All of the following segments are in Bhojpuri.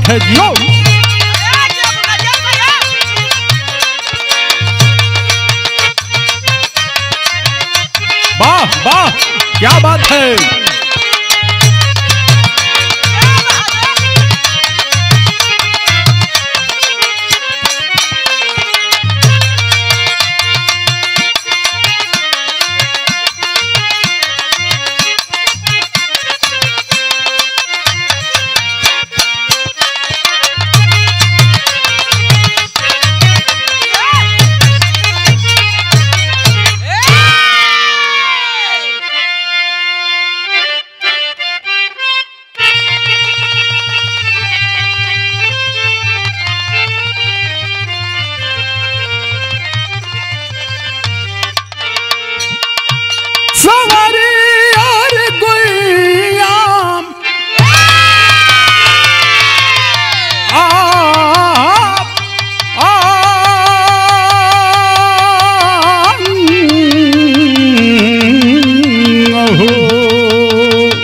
है जियो वाह वाह क्या बात है सवारी और गुइयाम आप हो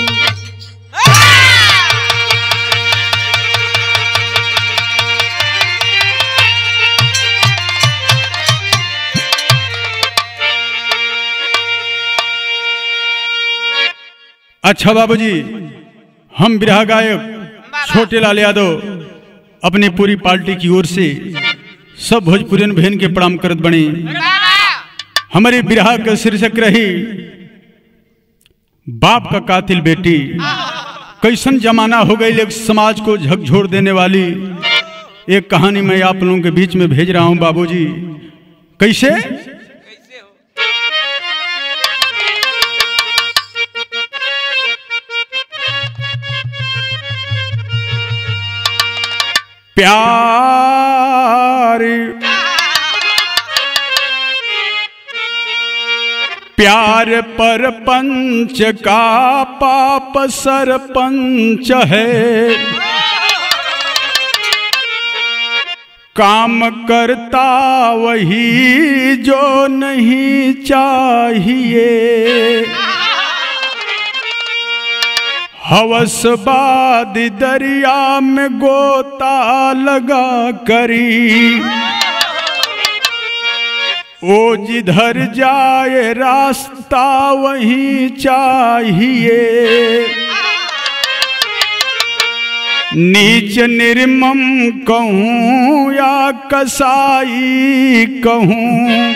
अच्छा बाबूजी हम बिरहा गायक छोटे लाल यादव अपनी पूरी पार्टी की ओर से सब भोजपुरियन बहन के प्रणाम करत बने हमारे बिरहा का शीर्षक रही बाप का कातिल बेटी कैसन जमाना हो गई एक समाज को झकझोर देने वाली एक कहानी मैं आप लोगों के बीच में भेज रहा हूं बाबूजी कैसे प्यार प्यार पर पंच का पाप सरपंच है काम करता वही जो नहीं चाहिए हवसबाद दरिया में गोता लगा करी ओ जिधर जाए रास्ता वही चाहिए नीच निर्मम कहूँ या कसाई कहूँ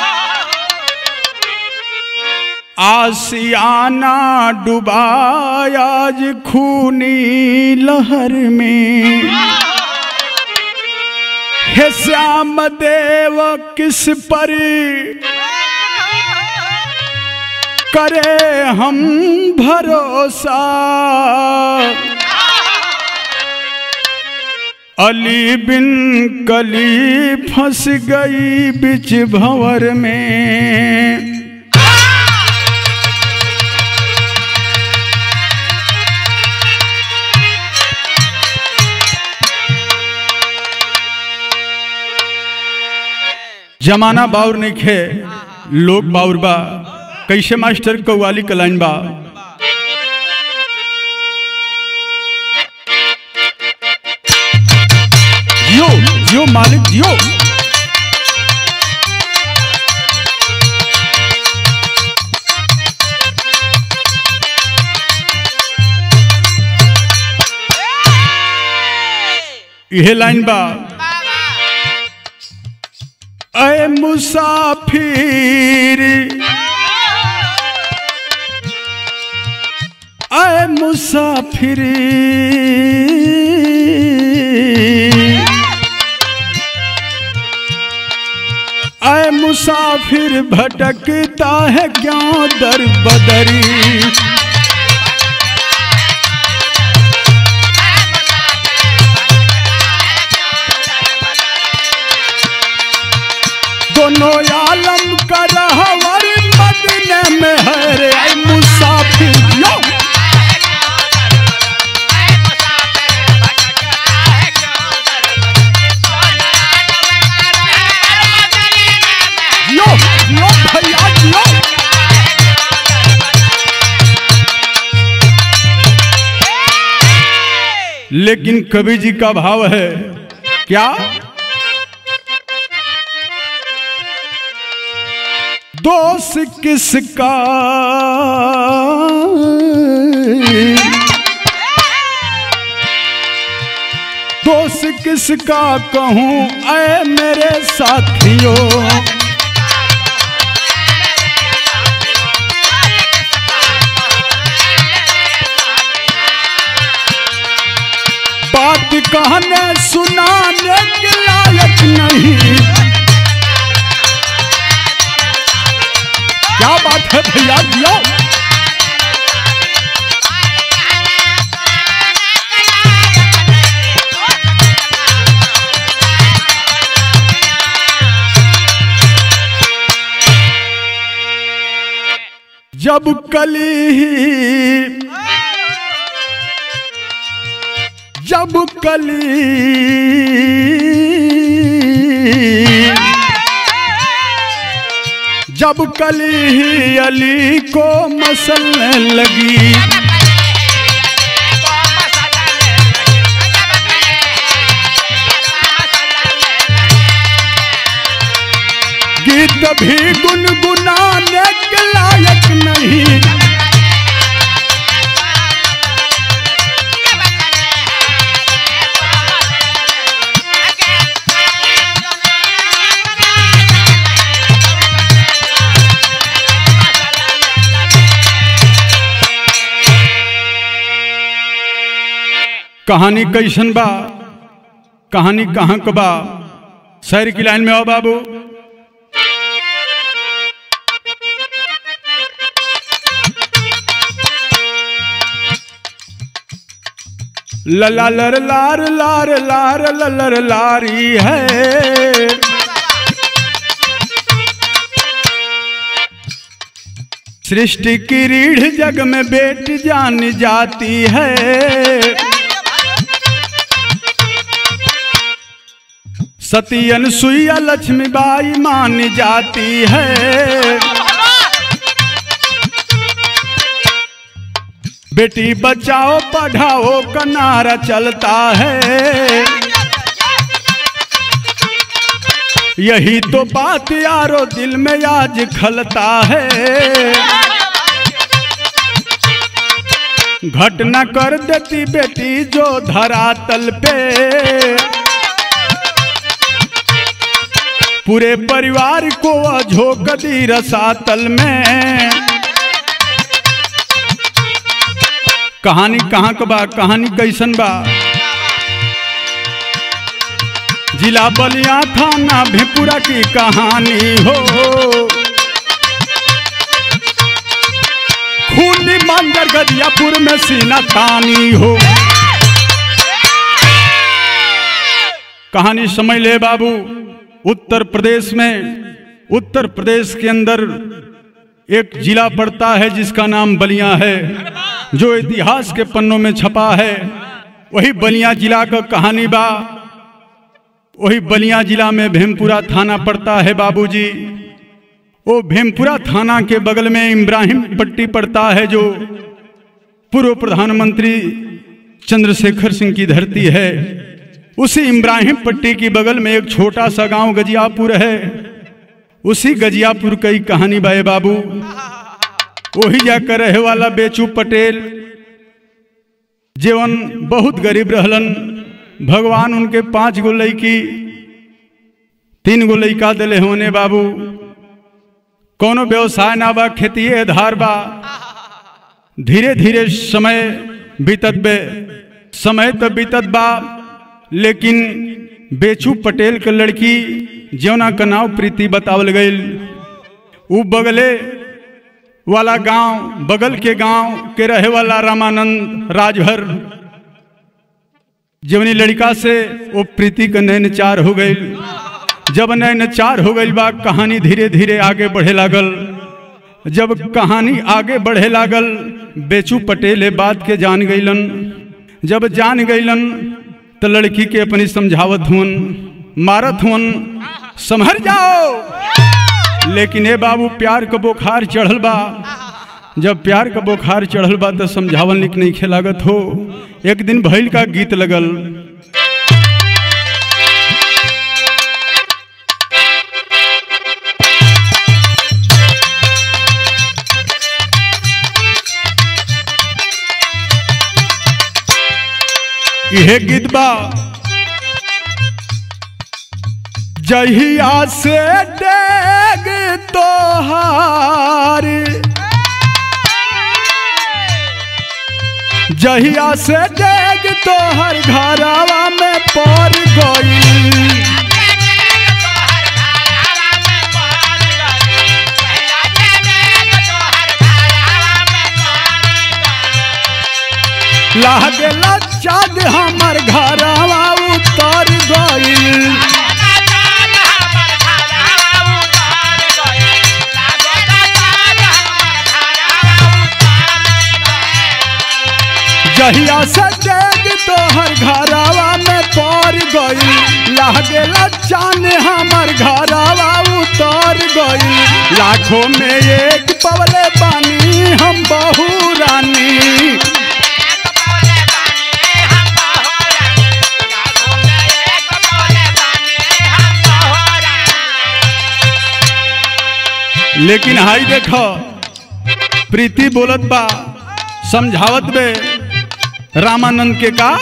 आसियाना डुबायाज खूनी लहर में हे श्याम देव किस पर करे हम भरोसा अली बिन कली फंस गई बिच भंवर में जमाना बाउर नहीं खे लोग बाउर बा कैसे मास्टर कौवाली का लाइन बा जियो जियो मालिक जियो यह लाइन बा अय मुसाफिर अय मुसाफिर अय मुसाफिर भटकता है क्यों दर बदरी दोनों आलम का रहवर मदीने में है रे ऐ मुसाफिर यो यो यो भैया यो लेकिन कवि जी का भाव है क्या दोष किसका दोष किसका कहूँ ऐ मेरे साथियों बात कहने सुनाने के लायक नहीं क्या बात है भैया दिया जब कली जब कली जब कली अली को मसलने लगी गीत भी गुनगुनाने के लायक नहीं कहानी कैसन बा कहानी कहाँ क बा शहर की लाइन में आओ बाबू लला लर लार लार लार ललर लारी है सृष्टि की रीढ़ जग में बेट जान जाती है सती अनसुईया लक्ष्मीबाई मान जाती है बेटी बचाओ पढ़ाओ का नारा चलता है यही तो बात यारो दिल में आज खलता है घटना कर देती बेटी जो धरातल पे पूरे परिवार को अझोक दी रसातल में कहानी कहाँ का बा कहानी कैसन बा जिला बलिया थाना भेपुरा की कहानी हो खूनी मंदिर गदियापुर में सीना तानी हो कहानी समझ ले बाबू उत्तर प्रदेश में उत्तर प्रदेश के अंदर एक जिला पड़ता है जिसका नाम बलिया है जो इतिहास के पन्नों में छपा है वही बलिया जिला का कहानी बा वही बलिया जिला में भेमपुरा थाना पड़ता है बाबूजी वो भेमपुरा थाना के बगल में इब्राहिम पट्टी पड़ता है जो पूर्व प्रधानमंत्री चंद्रशेखर सिंह की धरती है उसी इब्राहिम पट्टी की बगल में एक छोटा सा गांव गजियापुर है उसी गजियापुर की कहानी बाए बाबू वही जाकर रहे वाला बेचू पटेल जीवन बहुत गरीब रहलन भगवान उनके पांच गो लड़की तीन गो लड़का दिले होने बाबू कोनो व्यवसाय ना बा खेती आधार बा धीरे धीरे समय बीतत बे समय तो बीतत बा लेकिन बेचू पटेल के लड़की जौना का नाव प्रीति बतावल गई उ बगले वाला गांव बगल के गांव के रहे वाला रामानंद राजभर जवनी लड़का से वो प्रीति का नैनचार हो गई जब नैनचार हो गई बा कहानी धीरे धीरे आगे बढ़े लागल जब कहानी आगे बढ़े लागल बेचू पटेल बात के जान गईलन जब जान गईलन तो लड़की के अपनी समझावत हुन मारत हुन संभर जाओ लेकिन ए बाबू प्यार का बुखार चढ़ल बा जब प्यार का बुखार चढ़ल बा तो समझावल निक नहीं खेलागत हो एक दिन भैल का गीत लगल यह गीत बा जहिया से डेग तोहार जहिया से डेग तोहर घरवा में पड़ गई लागेला चाँद हमर घरवा उतर गई जहिया से डेग तोहर घरवा में पड़ गई लागेला चांद हमर घरवा उतर गई लाखों में एक पवले बानी हम बहु रानी लेकिन हाई देखो प्रीति बोलत बा समझावत बे रामानंद के का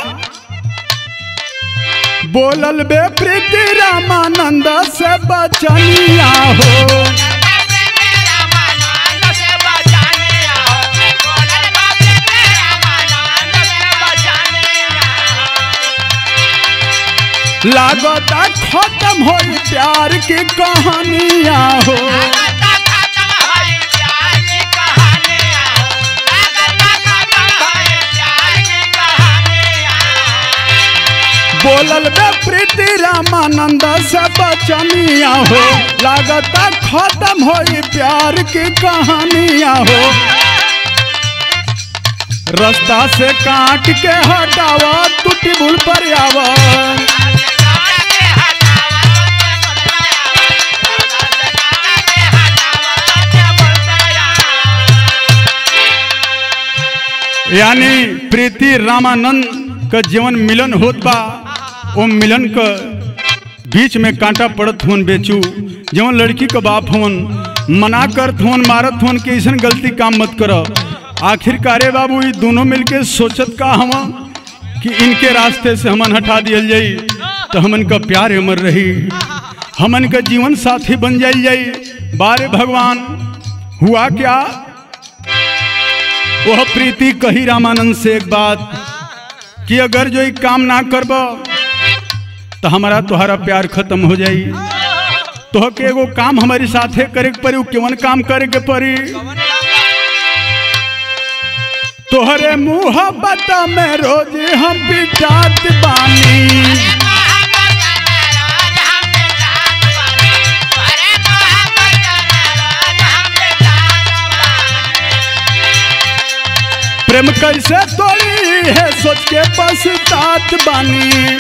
बोलल बे प्रीति रामानंद से बचनिया हो लागता खत्म हो प्यार की कहानियां हो बोलल बे प्रीति रामानंद से बचनिया हो लागता खत्म हो प्यार की कहानियां हो रास्ता से काट के हटावा टूटी भूल पर आवा यानी प्रीति रामानंद का जीवन मिलन होत बा वो मिलन का बीच में कांटा पड़त हुन बेचू जवन लड़की का बाप हुन मना करत हुन मारत हुन कि ऐसा गलती काम मत कर आखिरकारे बाबू ये दोनों मिलके सोचत का हम कि इनके रास्ते से हमन हटा दियल जाई तो हमन का प्यार अमर रही हमन का जीवन साथी बन जाई जाई बारे भगवान हुआ क्या वह प्रीति कही रामानंद से एक बात कि अगर जो एक काम ना करब तो हमारा तुम्हारा प्यार खत्म हो जाई तो के एगो काम हमारे साथे करे के पड़ी उ केवन काम करे के पड़ी तोहरे मुहब्बत में रोज हम बिचात बानी प्रेम कैसे तोड़ी है सोच के पछतात बानी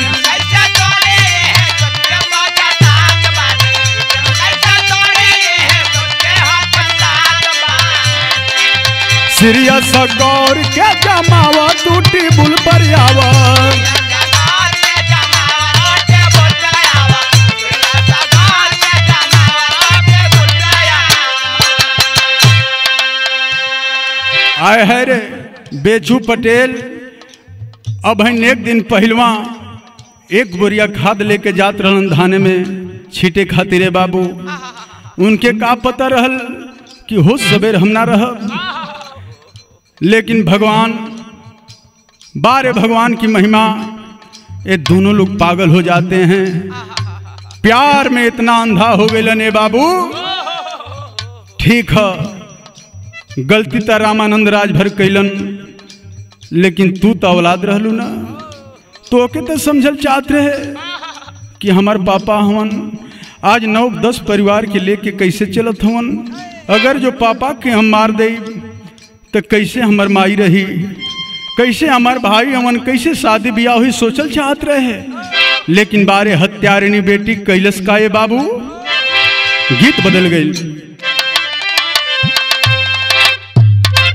सीरियस गौर के जमावा टूटी बुल पर आवा आए है रे बेचू पटेल अब है एक दिन पहलवा एक बोरिया खाद लेके जात रहन धाने में छीटे खातिरे बाबू उनके का पता रहल कि हो सवेर हम ना रह लेकिन भगवान बारे भगवान की महिमा ये दोनों लोग पागल हो जाते हैं प्यार में इतना अंधा हो गए ने बाबू ठीक है गलती तो रामानंद राजभर कैलन लेकिन तू तो औलाद रहलू ना तो के तो समझल चाहत रहे कि हमार पापा हवन आज नौ दस परिवार के लेके कैसे चलत हवन अगर जो पापा के हम मार दे तो कैसे हमार माई रही कैसे हमार भाई हमन कैसे शादी ब्याह हुई सोचल चाहत रहे लेकिन बारे हत्यारिणी बेटी कैलस का ये बाबू गीत बदल गई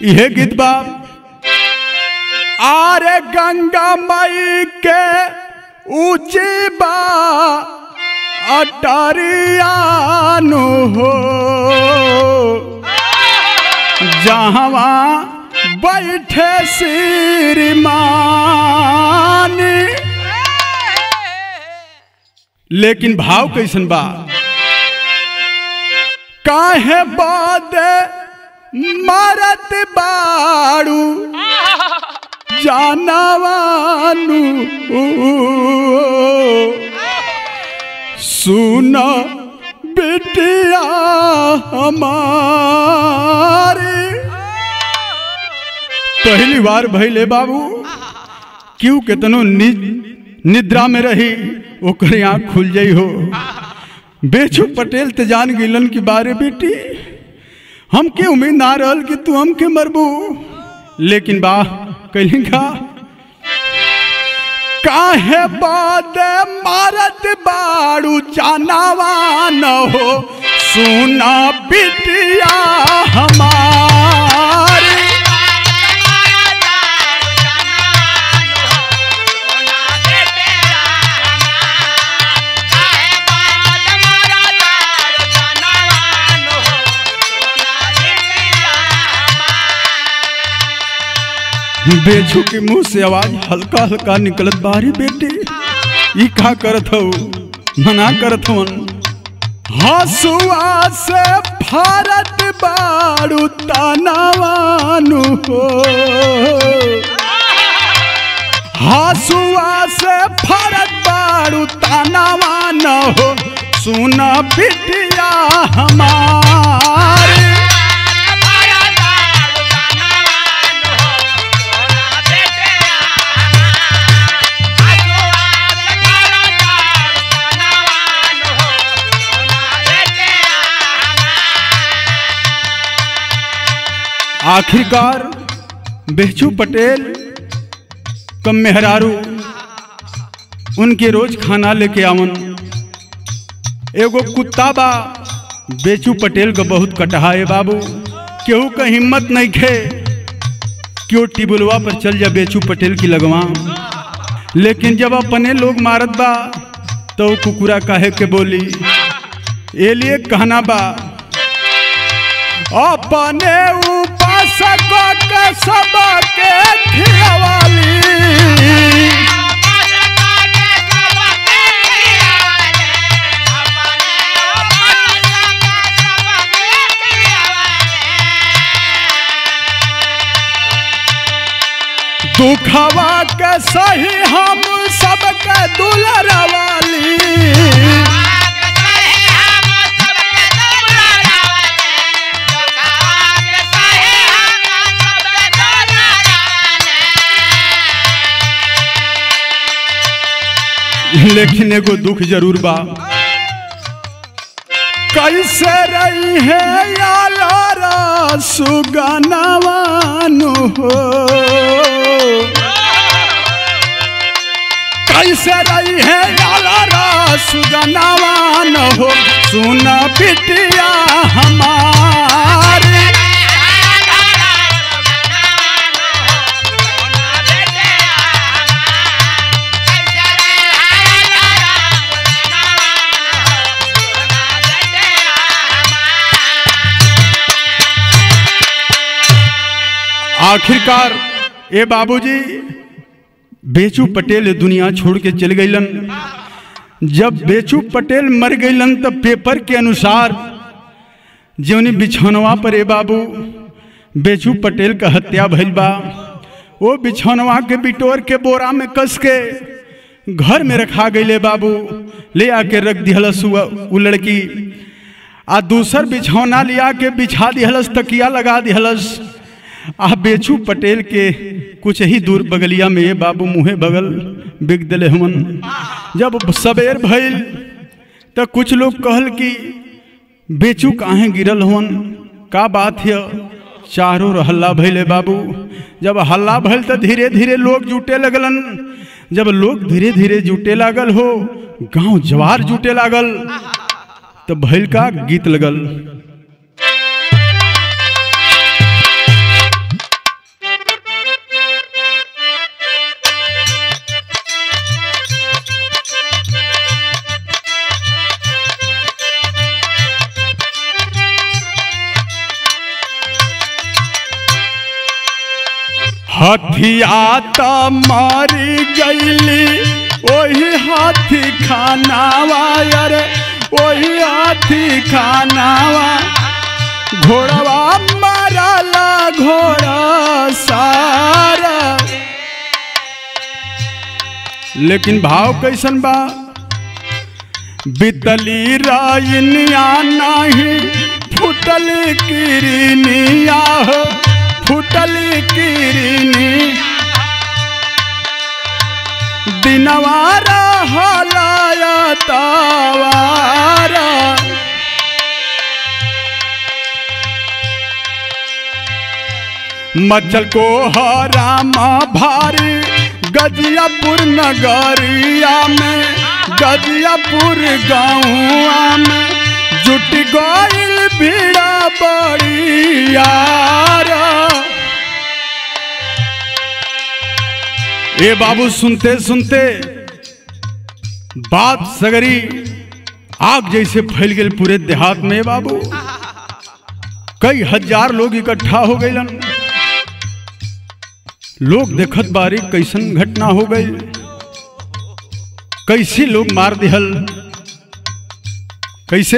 यह गीत बा आरे गंगा मई के ऊंची बा अटरियानु हो जहवा बैठे श्रीमान लेकिन भाव कैसन बा काहे बाद मारत बाड़ू जानवानु सुन बिटिया हमारे पहली बार भैले बाबू क्यों केतनो नि, निद्रा में रही ओकर आँख खुल जाइ हो बेचू पटेल ते जान गिलन की बारे बेटी हमके उम्मीद ना रहल कि तू हमके मरबू लेकिन बा कैली का काहे बाद मारत बाड़ू जानवा न हो सुना बिटिया हमारी बेचू के मुंह से आवाज हल्का हल्का निकलत बारी बेटे ई का करत हो मना करत हवन हसुआ से भारत बाड़ू तनावानु हो हसुआ से भारत बाड़ू तनावान हो सुना बिटिया हमारी आखिरकार बेचू पटेल कम मेहरारू उनके रोज खाना लेके आवन एगो कुत्ता बा बेचू पटेल का बहुत कटहाए बाबू केहू का हिम्मत नहीं खे क्यों टिबुलवा पर चल जा बेचू पटेल की लगवा लेकिन जब अपने लोग मारत बा तो वो कुकुरा काहे के बोली ये लिए कहना बा अपने उपासक के सबके खिलवाली दुखवा के सही हम सबके दुलरवाली लेकिन एगो दुख जरूर बा कैसे रही है यालारा सुगनवानु हो कैसे रही है यालारा सुगनवान हो सुन बिटिया हमारी आखिरकार ए बाबूजी बेचू पटेल ये दुनिया छोड़ के चल गईलन जब बेचू पटेल मर गईलन तब पेपर के अनुसार जौनी बिछौनवा पर ए बाबू बेचू पटेल का हत्या भइल बा वो बिछौनवा के बिटोर के बोरा में कस के घर में रखा गईले बाबू ले आके रख दिहलस उ उ लड़की आ दूसर बिछौना लिया के बिछा दिहलस तकिया लगा दिहलस आ बेचू पटेल के कुछ ही दूर बगलिया में ये बाबू मुँहे बगल बिक दिले हमन जब सबेर भइल तो कुछ लोग कहल कि बेचू काहे गिरल हवन का बात है चारों ओर हल्ला भइले बाबू जब हल्ला भइल तो धीरे धीरे लोग जुटे लगलन जब लोग धीरे धीरे जुटे लागल हो गांव जवार जुटे लागल तो भइल का गीत लगल कहिया त मारी गईली ओही हाथी खानावा अरे ओही हाथी खानावा घोड़वा मारला घोड़ा सारा लेकिन भाव कैसन बा बितली रायनिया नाही फुटली किरनिया हो फुटली किरनी दिनवारा हलाया तावारा मचल को हरामा भारी गजियापुर नगरिया में गजियापुर गाँवा में जुट गईल भीड़ा बड़ी यारा ए बाबू सुनते सुनते बात सगरी आग जैसे फैल गई पूरे देहात में बाबू कई हजार लोग इकट्ठा हो गए लोग देखत बारी कैसन घटना हो गई कैसे लोग मार दिहल कैसे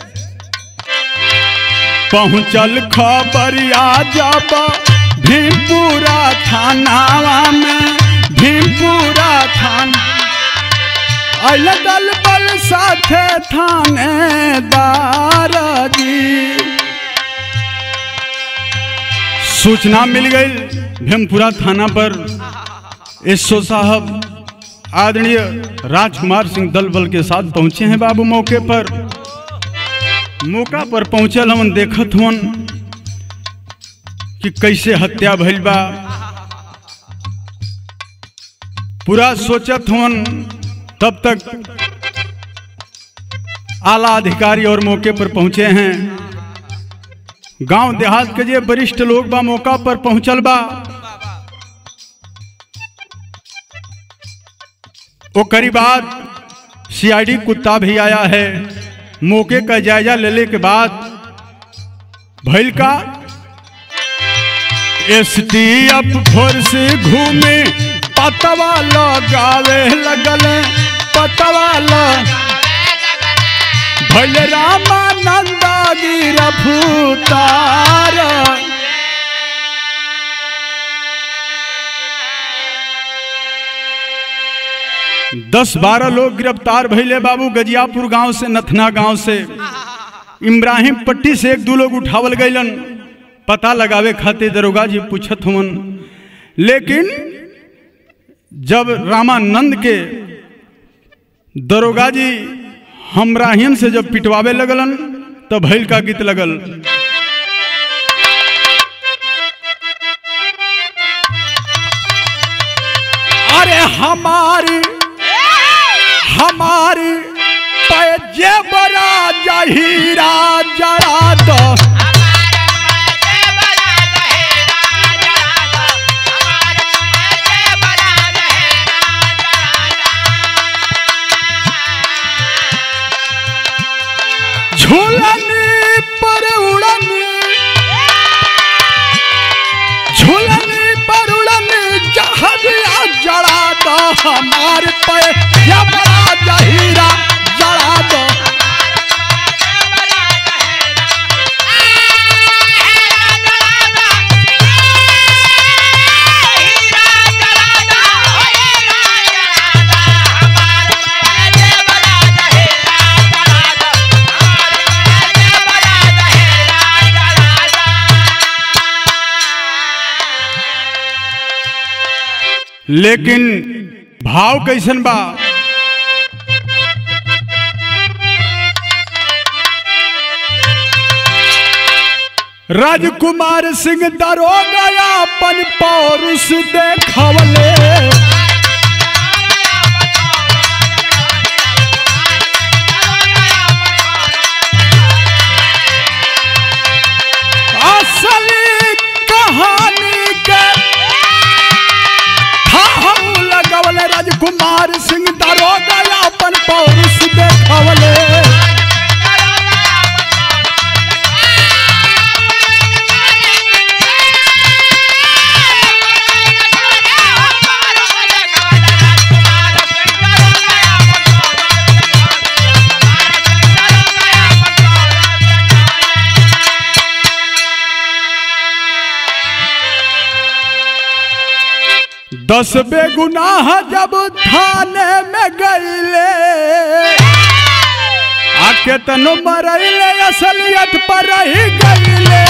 पहुंचल खबरिया जब भीमपुरा थानावा में भीमपुरा थाना अल दल बल साथे थानेदार जी सूचना मिल गई भीमपुरा थाना पर एसओ साहब आदरणीय राजकुमार सिंह दल बल के साथ पहुंचे हैं बाबू मौके पर मौका पर पहुंचल हम देखत हुन कि कैसे हत्या भइल बा पूरा सोचत हुन तब तक आला अधिकारी और मौके पर पहुंचे हैं गांव देहात के जे वरिष्ठ लोग बा मौका पर पहुंचल बा ओकरी बाद सीआईडी कुत्ता भी आया है मौके का जायजा लेने के बाद भैल का एस टी एफ फोर्स घूमे पतवा लगावे लगल पतवा लग भैल रामानंदा गिरफ्तार दस बारह लोग गिरफ्तार भैले बाबू गजियापुर गांव से नथना गांव से इब्राहिम पट्टी से एक दो लोग उठावल गईलन पता लगावे खातिर दरोगा जी पूछत हुवन लेकिन जब रामानंद के दरोगा जी हमराहियन से जब पिटवावे लगलन तब भैल का गीत लगल अरे हमारी हमारी पैजे बड़ा जहीरा जरा दो झूलनी पर उड़नी झूलनी पर उड़नी जहरिया जड़ा दो हमारे पे ये बड़ा जहीरा जड़ा दो लेकिन भाव कैसन बा राजकुमार सिंह दरोगा अपन पौरुष देखवले असली कहानी के हम लगवले राजकुमार सिंह दरोगा अपन पौरुष देखवले दस बेगुनाह जब थाने में गईले आके तनु मरैले असलियत पर रही गईले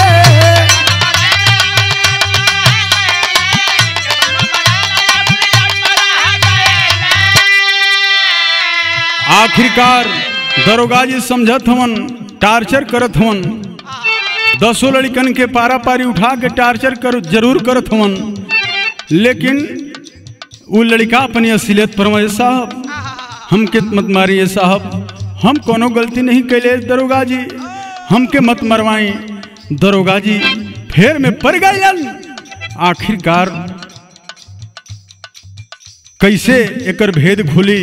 आखिरकार दरोगा जी समझत हवन टार्चर करत हवन दसों लड़कन के पारा पारी उठा के टार्चर कर जरूर करत हवन लेकिन वो लड़का अपनी असलियत पर साहब हमके मत मारिए साहब हम कोनो गलती नहीं कैले दरोगा जी हमके मत मरवाई दरोगा जी फेर में पड़ गए आखिरकार कैसे एकर भेद खुली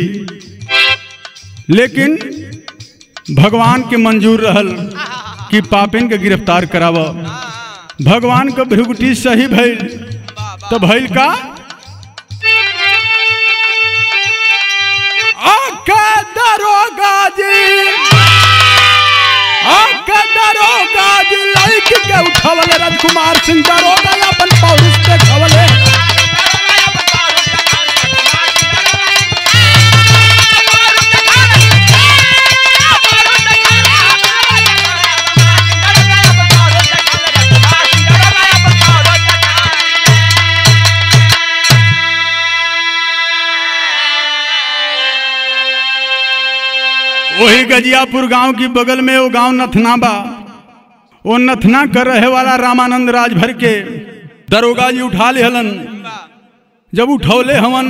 लेकिन भगवान के मंजूर रहल कि पापिन के गिरफ्तार कराव भगवान का भ्रुगुटी सही भइल तो भइल का आका दरोगा जी आका दरोगा जी लाइक के उठावले राजकुमार सिंह दरोगा अपन पौरुष पे खवले वही गजियापुर गांव की बगल में वो गांव नथना बा वो नथना कर रहे वाला रामानंद राजभर के दरोगा जी उठा ले हलन जब उठौले हवन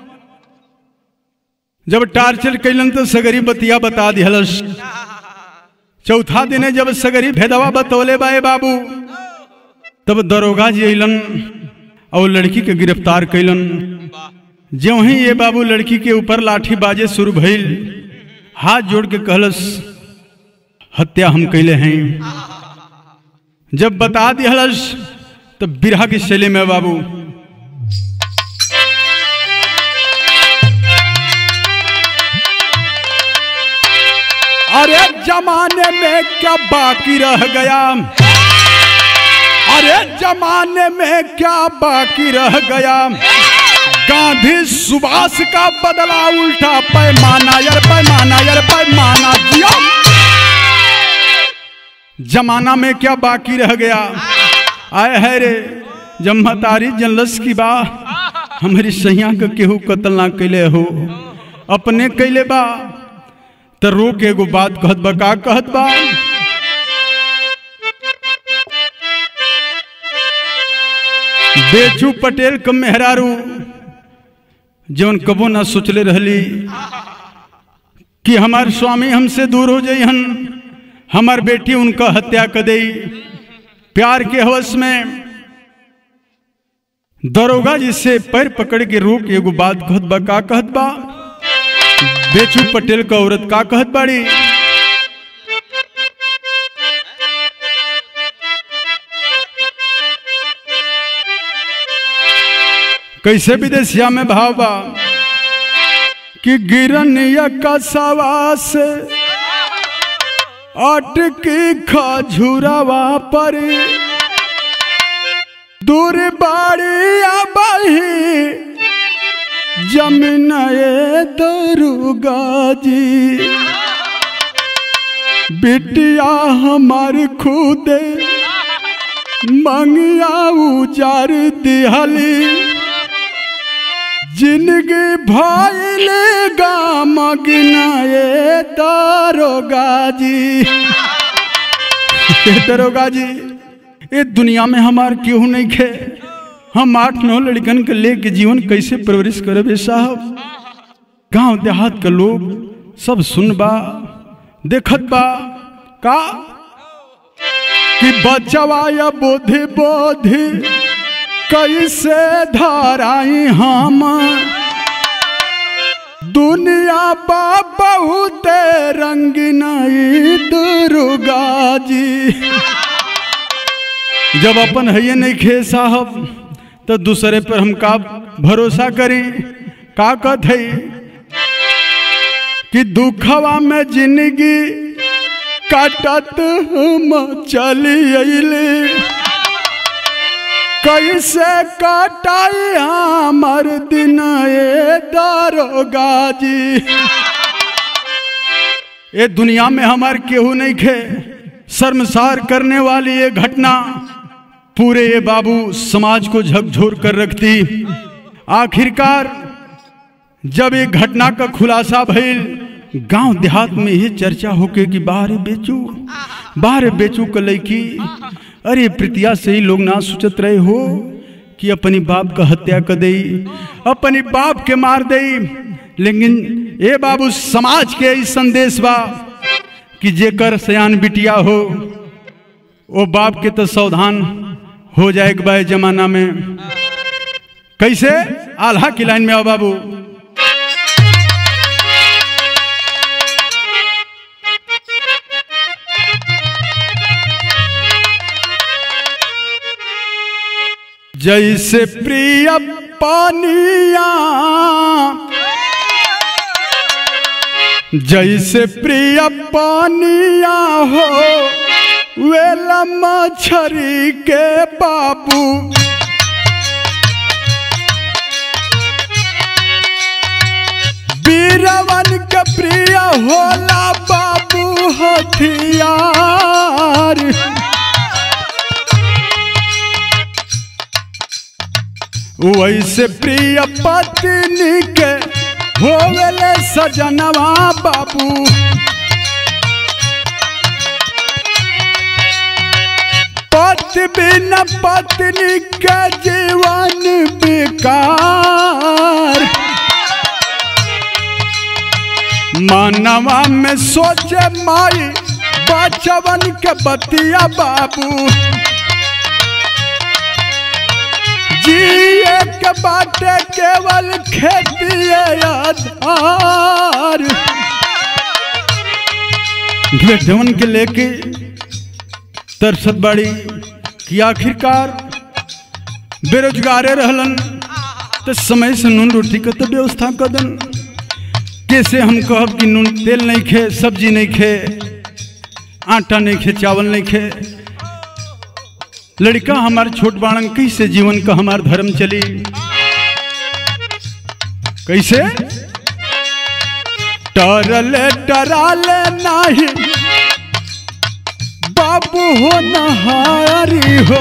जब टार्चर कैलन तो सगरी बतिया बता दिहलस चौथा दिने जब सगरी भेदवा बतौले बाए बाबू तब दरोगा जी अलन और लड़की के गिरफ्तार कैलन ज्यों ही ये बाबू लड़की के ऊपर लाठी बाजे शुरू भइल हाथ जोड़ के कहलस हत्या हम कैले हैं जब बता दिहलस तब बिरहा की शैली में बाबू अरे जमाने में क्या बाकी रह गया अरे जमाने में क्या बाकी रह गया गांधी सुभाष का बदला उल्टा पैमाना यार पैमाना यार पैमाना दिया जमाना में क्या बाकी रह गया आए है रे जब मतारी जनलस की बा हमारी सैया के केहू कत्ल ना कैले हो अपने कैले बा तो रो के एगो बात कहत बा का कहत बा बेचू पटेल क मेहरारू जौन कबो ना सोचले रहली कि हमार स्वामी हमसे दूर हो जाइहन हमार बेटी उनका हत्या कर दई प्यार के हवस में दरोगा जी से पैर पकड़ के रोक एगो बात कहत बा का कहत बा बेचू पटेल का औरत का कहत बाड़ी कैसे विदेशिया में भाव बा कि गिरन का सवास अटकी खजुरावा पर दूर बाड़ी आबाही जमीन ए दरुगा जी बिटिया हमार खुदे मंगिया उजार दिहली जिंदगी भइल गाम गिनाए दरोगा जी ए दरोगा जी ये दुनिया में हमार केहू नहीं खे हम आठ नौ लड़कन के लेके जीवन कैसे परवरिश करबे साहब गांव देहात के लोग सब सुनबा देखत बा का कि बचवा या बोधि बोधि कैसे धराई हम दुनिया बा बहुत रंगीन दुर्गा जी जब अपन है नहीं खे साहब तो दूसरे पर हम का भरोसा करी का कहत है कि दुखवा में जिंदगी काटत हम चली अले कैसे कटाई हमर दिन ए दारोगा जी ये दुनिया में हमार केहू नहीं खे शर्मसार करने वाली ये घटना पूरे ये बाबू समाज को झकझोर कर रखती आखिरकार जब ये घटना का खुलासा भइल गांव देहात में ये चर्चा होके कि बाहर बेचू बाहर बेचू का लड़की अरे प्रीतिया से ही लोग ना सोचत रहे हो कि अपनी बाप का हत्या कर दई अपनी बाप के मार दई लेकिन ए बाबू समाज के ई संदेश बा कि जेकर सयान बिटिया हो वो बाप के तो सावधान हो जाए बा जमाना में कैसे आल्हा की लाइन में आओ बाबू जैसे प्रिय पानिया जैसे प्रिय पानिया हो वेला मछरी के बाबू बीरवन के प्रिय होला बाबू हथियार वैसे प्रिय पत्नी के होवेले सजनवा बाबू पति बिना पत्नी के जीवन बेकार मानवा में सोचे माई बचवन के बतिया बाबू जिए के बाटे केवल खेती आधार बेटवन के लेके तरसत बाड़ी कि आखिरकार बेरोजगारे रहलन तो समय से नून रोटी का तो व्यवस्था कर दन कैसे हम कहब कि नून तेल नहीं खे सब्जी नहीं खे आटा नहीं खे चावल नहीं खे लड़का हमार छोट बाणन कैसे जीवन का हमार धर्म चली कैसे टरले टराले नाही बाबू हो नहारी हो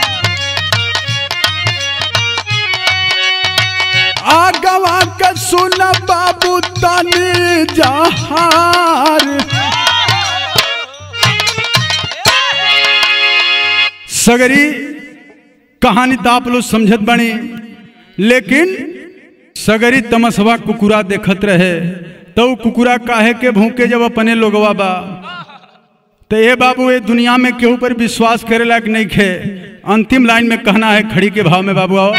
आगवा के सुन बाबू तनी जहार सगरी कहानी तो आप लोग समझत बनी लेकिन सगरी तमसवा कुकुरा देखत रहे तो उ कुकुरा काहे के भूखे जब अपने लोगवा बा तो ये बाबू ये दुनिया में केहू पर विश्वास करे लायक नहीं खे अंतिम लाइन में कहना है खड़ी के भाव में बाबू आओ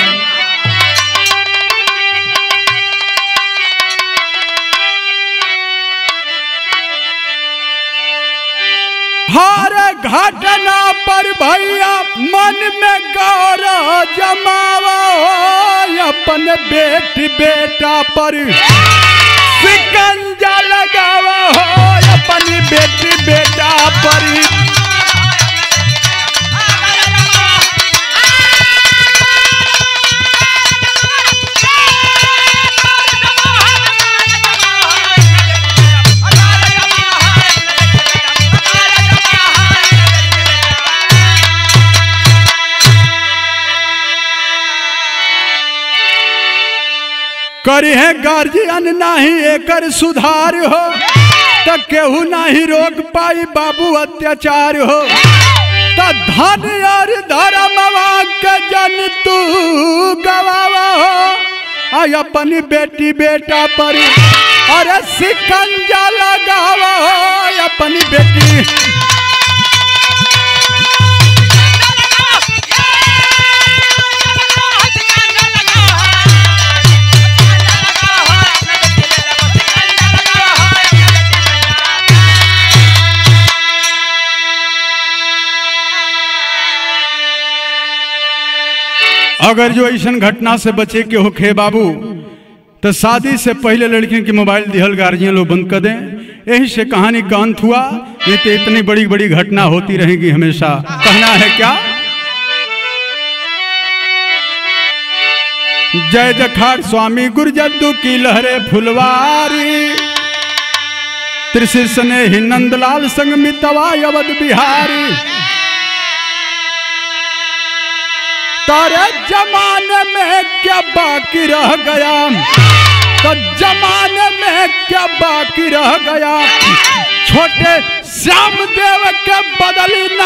हर घटना पर भैया मन में गौर जमावा हो अपन बेटी बेटा पर सिकंजा लगावा हो अपन बेटी बेटा पर करी है गार्जियन नहीं एकर सुधार हो त केहू नहीं रोक पाई बाबू अत्याचार हो त धन और धर्मवा के जन तू गवावा हो आई अपनी बेटी बेटा पर अरे सिकंजा लगावा हो अपनी बेटी अगर जो ऐसा घटना से बचे के होखे बाबू तो शादी से पहले लड़कियों के मोबाइल दिहल गार्जियन लोग बंद कर दें यही से कहानी का अंत हुआ नहीं तो इतनी बड़ी बड़ी घटना होती रहेगी हमेशा कहना है क्या जय जखाड़ स्वामी गुरजद्दू की लहरे फुलवारी त्रिशिर सने ही नंदलाल संग मितवा अवध बिहारी तारे जमाने में क्या बाकी रह गया तो जमाने में क्या बाकी रह गया छोटे श्याम देव के बदली